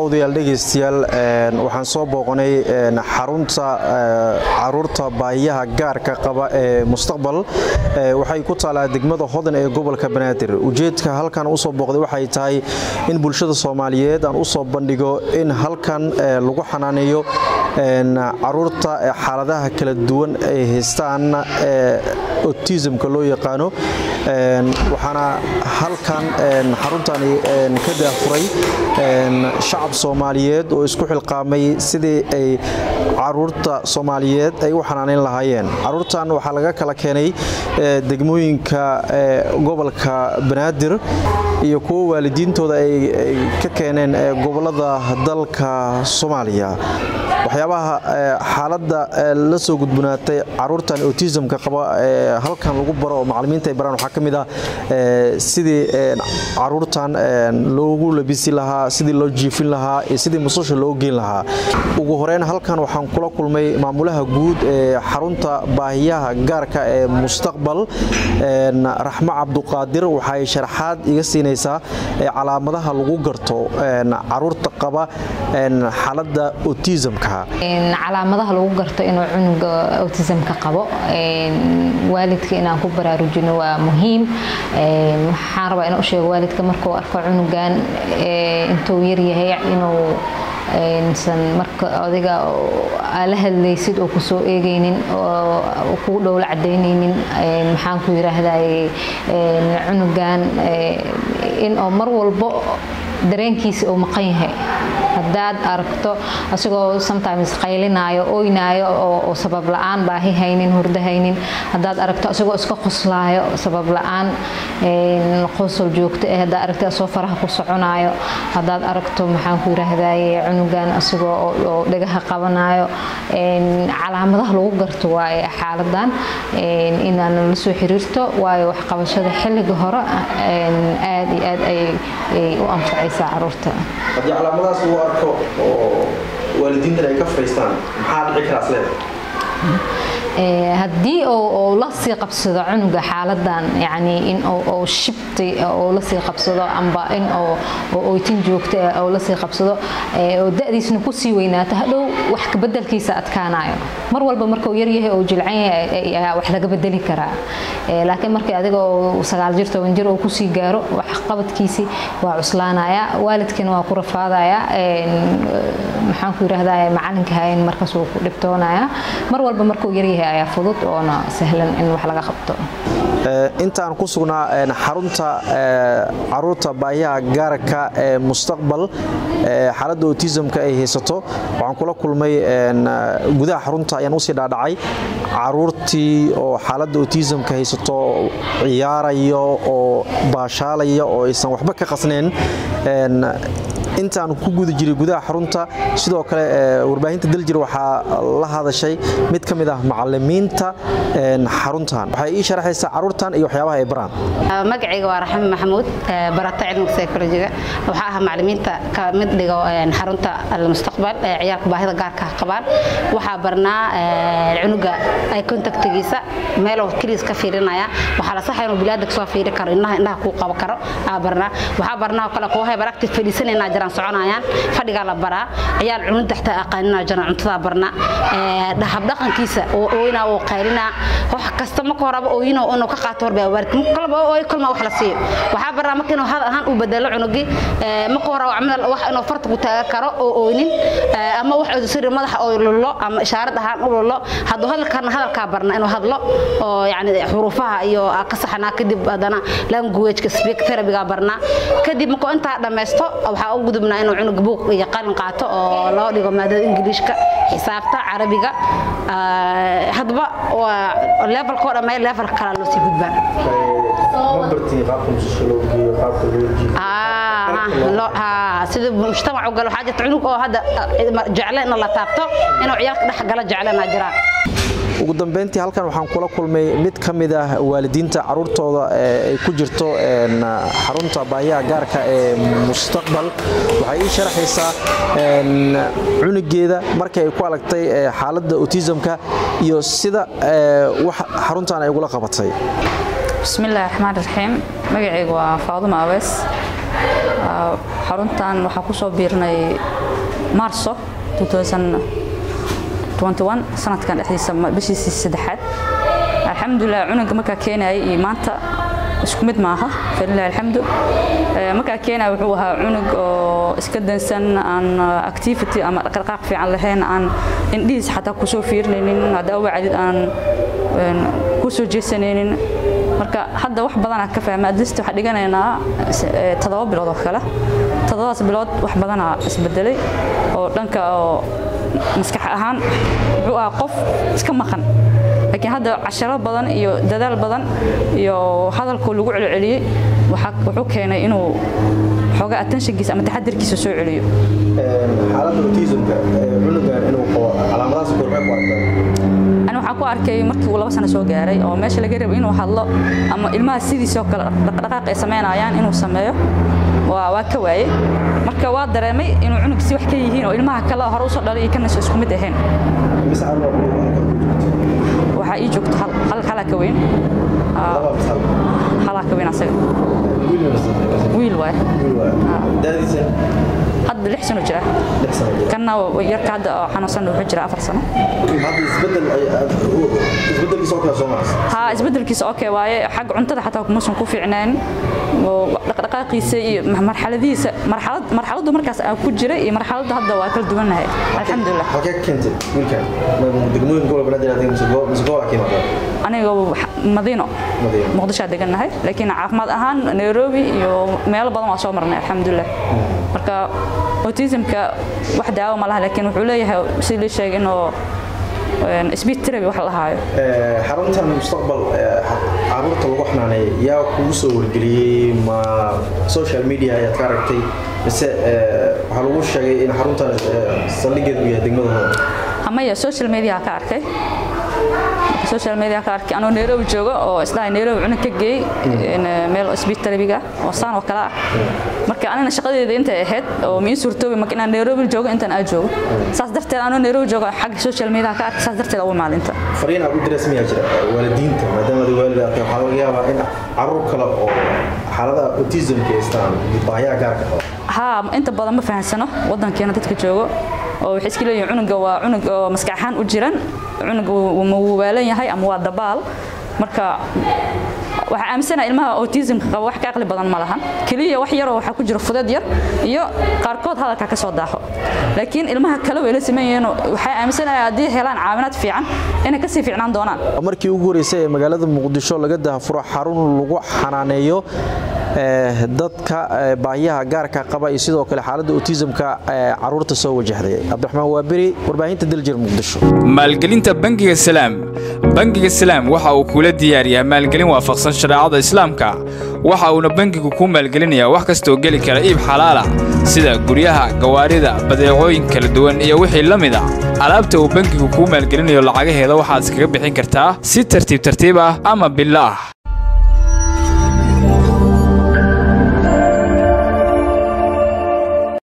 daawadayaal dhegaystayaal waxaan soo booqanay xarunta caruurta baahiyaha gaarka qaba ee mustaqbal waxay ku taalaa degmada hodan ee gobolka banaadir ujeedka halkan usoo booqday waxay tahay in bulshada soomaaliyeed aan usoo bandhigo in halkan lagu xanaaneeyo caruurta xaaladaha kala duwan ay haystaan otismka loo yaqaano waxaana halkan xaruntani ka daafuray shacab soomaaliyeed oo isku xilqaamay sidii ay caruurta soomaaliyeed ay u xanaaneyn lahaayeen caruurtan waxaa laga kala keenay degmooyinka gobolka banaadir iyo kuwo waalidiintooda ay ka keeneen gobolada dalka soomaaliya waxyaabaha xaaladda la soo gudbanaatay caruurtan otismka qaba halkan lagu baro oo macalimiinta ay baraan waxaa ka mid ah sidii caruurtan loogu labisi lahaa sidii loo jiifin lahaa iyo sidii musqusha loo geyn lahaa ugu horeyn halkan waxaan kula kulmay maamulaha guud ee xarunta baahiyaha gaarka ee mustaqbal raxmo cabduqaadir waxay sharaxaad iga siinaysaa calaamadaha lagu garto caruurta qaba xaaladda otismka calaamadaha lagu garto inuu cunuga autismka qabo waalidka inaan ku baraarujino waa muhiim waxaan rabaa inaan u sheego waalidka markuu arko cunugan intuu yaryahay inuu san marka adiga aa la hadlaysid oo kusoo eegaynin oo kugu dhowla cadaynaynin maxaan ku yiraahday cunugan in oo mar walbo dareenkiisa uu maqan yahay hadaad aragto asigoo sometimes qaylinaayo oynaayo oo sabab la-aan baahi haynin hurdo haynin hadaad aragto asigoo iska qoslaayo sabab la-aan qosol joogto eh hadaad aragto asoo faraha ku soconaayo hadaad aragto maxaan ku yiraahdaye cunugan asigoo oo dhagaha qabanayo calaamadaha lagu garto waaye xaaladan inaan la soo xiriirto waayo waxqabashada xilliga hore aad iyo aad ayay u anfacaysaa caruurta arko oo waalidiintan ay ka fariistaan maxaa dhici karaa isleeda haddii uu la sii qabsado cunuga xaaladan yani in uu shibti uu la sii qabsado amba in oytin joogto ah uu la sii qabsado oo da'diisna ku sii weynaato hadhow wax ka bedelkiisa adkaanayo mar walba markuu yaryahay oo jilcan yahay ayaa wax laga bedeli karaa laakiin markii adigoo sagaal jir toban jir oo kusii gaaro wax qabadkiisii waa cuslaanaya waalidkina waa ku rafaadaya maxaan ku yiraahdaa macalinka hayn markaas wuu ku dhibtoonaya mar walba markuu yaryahay ayaa fudud oona sahlan in wax laga qabto intaan ku sugnaa xarunta caruurta baahiyaha gaarka ee mustaqbal xaaladda otismka ay haysato waxaan kula kulmay gudaha xarunta ayaan usii dhaadhacay caruurtii oo xaaladda otismka haysato ciyaaraya oo baashaalaya oo aysan waxba ka qasnayn intaan ku guda jiray gudaha xarunta sidoo kale warbaahinta daljir waxaa la hadashay mid ka mid ah macalimiinta xaruntan waxay ii sharaxaysaa caruurtan iyo waxyaabaha ay baraan magacayga waa raxmi maxamuud barata cilmiga psychologiga waxaa ah macalimiinta ka mid dhigo xarunta almustaqbal ee ciyaalka baahida gaarka qabaan waxaa barnaa cunuga ay contactigiisa meeloo keliis ka fiirinaya waxaa la saxaya inuu bilaadanka soo fiiri karo indhaha indhaha kuu qabo karo aa barnaa waxaa barnaa oo kale koohay baragti fadhiisanayna jiraan soconayaan fadhigaa la baraa ciyaal cunida xataa aqaanina jiraan cuntadaa barnaa habdhaqankiisa oo ooynaa oo qaylinaa wax kasta marka horeba ooyino inuu ka qaato horbaa waalid kolba ooy kolma wax la siiyo waxaa barnaa marka inuu hadal ahaan u bedelo cunugii marka hore camal wax inuu farta ku taagan karo oo ooynin ama wax siri madaxa oo lullo ama ishaarad ahaan u lullo hadduu hadalkana hadalkaa barnaa inuu hadlo oo yani xuruufaha iyo ka saxnaa kadib haddana languageka speak therapyga barnaa kadib markuu intaa dhammaysto waxaa u gudubnaa inuu cunug buuq iyo qalin qaato oo loo dhigo maadada ingiliishka xisaabta carabiga hadba waa levelkoo dhammeey level kala loo sii gudbaa sida mujtamac u galo waxaa jirta cunug oo hadda jecle in la taabto inuu ciyaalka dhex gala jeclena jiraan ugu dambeyntii halkan waxaan kula kulmay mid ka mid ah waalidiinta caruurtooda ay ku jirto xarunta baahiyaha gaarka ee mustaqbal waxay ii sharaxaysaa cunugeeda markii ay ku aragtay xaaladda otismka iyo sida wax xaruntan ay ugula qabatay bismillahi raxmaan raxiim magacaygu waa faaduma aweys xaruntan waxaa ku soo biirnay maarso 2021 sanadkan dhexdiisa bishiisii saddexaad alxamdulilah cunuga markaa keenayay iyo maanta isku mid maaha falilah alxamdu markaa keenaya wuxuu ahaa cunug oo iska dansan aan activity ama dhaqdhaqaaq fiican lahayn aan indhihiis xataa kusoo fiirinaynin haddaa wacdid aan kusoo jeesanaynin marka hadda wax badanaa ka fahma adlist waxaa dhiganaynaa toddoba bilood oo kale toddobadaas bilood wax badanaa isbedelay oo dhanka oo maskax ahaan wuxuu ahaa qof iska maqan laakiin hadda casharo badan iyo dadaal badan iyo hadalkoo lagu celceliyey wuxuu keenay inuu xoogaa attentionkiisa ama taxadirkiisa soo celiyo xaaladda autismka cunugan inuu qabo calaamadahaas goormee ku arkaa ani waxaan ku arkay markii uu laba sano soo gaaray oo meesha laga rabo inuu hadlo ama ilmaha sidiisoo kale dhaqdhaqaaq ay samaynayaan inuu sameeyo waa waa ka waayey marka waa dareemay inuu cunug si wax ka yihiin oo ilmaha kale hore usoo dhalay iyo kanasoo isku mid ahayn waxaa ii joogto hal hal halaa ka weyn halaa ka weyn asaga wiil waaye hadda lix sano jira kanna yarka hadda oo xanuunsan wuxuu jira afar sano ها isbedelkiisa okay waaye xag cuntada xataa kumuusan ku fiicnaan dhaqdhaqaaqiisa iyo marxaladiisa marxalad marxaladdu markaas aan ku jiray iyo marxaladda hadda waa kala duwanahay alxamdulilah halkee keentay wiilkan degmooyin gobolka banaadir aad mise gobolka kiimata aniga madiino muqdishaa degannahay laakiin caafimaad ahaan nairobi iyo meelo badan waa soo marnay alxamdulilah marka autismka wax daawo ma laha laakiin wuxuu leeyahay si lii sheegay inuu speed therapy wax la lahaayo xaruntan mustaqbal caruurta lagu xanaaneeya yaa kugu soo wargeliyey ma social media ayaad ka aragtay mise waxaa lagu sheegay in xaruntan saldhigeedu yahay degmada hodan amaya social media ka arkay social media ka arkay anoo Nairobi joogo oo isla Nairobi cunug ka geey meel speed therapy-ga oo saan oo kala ah marka anina shaqadeeda inta ahayd oo miin suurtoobi marka inaan Nairobi joogo intaan aan joogo saas darteed anoo Nairobi joogo xag social media ka arkay saas darteed ugu maalinta fariin aad u diraysan miyaa jira waalidiinta maadaama waalid aad waxaa laga yaabaa in caruur kale oo xaalada autismka haystaan baahiyaha gaarka qaba haa inta badan ma fahansano wadankeena dadka joogo oo waxay iska leeyihiin cunuga waa cunug oo maskax ahaan u jiran cunug ma waalan yahay ama waa dabaal marka waxaa aaminsanaha ilmaha autismka qaba wax ka aqli badan ma lahan keliya wax yaroo waxaa ku jira fudeed yar iyo qaarkood hadalka ka soo daaho laakiin ilmaha kale way la sameyn yihiin waxay aaminsanahay haddii helaan caawinaad fiican inay kasii fiicnaan doonaan markii ugu horeysay ee magaalada muqdisho laga daahfuro xarun lagu xanaaneeyo dadka baahiyaha gaarka qaba iyo sidoo kale xaaladda autismka caruurta soo wajahday cabdiraxmaan waaberi warbaahinta daljir muqdisho maalgelinta bangiga salaam bangiga salaam waxa uu kula diyaariyaa maalgelin waafaqsan shareecada islaamka waxa uuna bangigu kuu maalgelinayaa wax kastoo geli kara iib xalaala sida guryaha gawaarida badeecooyin kala duwan iyo wixii la mid a alaabta uu bangigu kuu maalgelinayo lacagaheeda waxaad iskaga bixin kartaa si tartiib tartiib ah ama bilo ah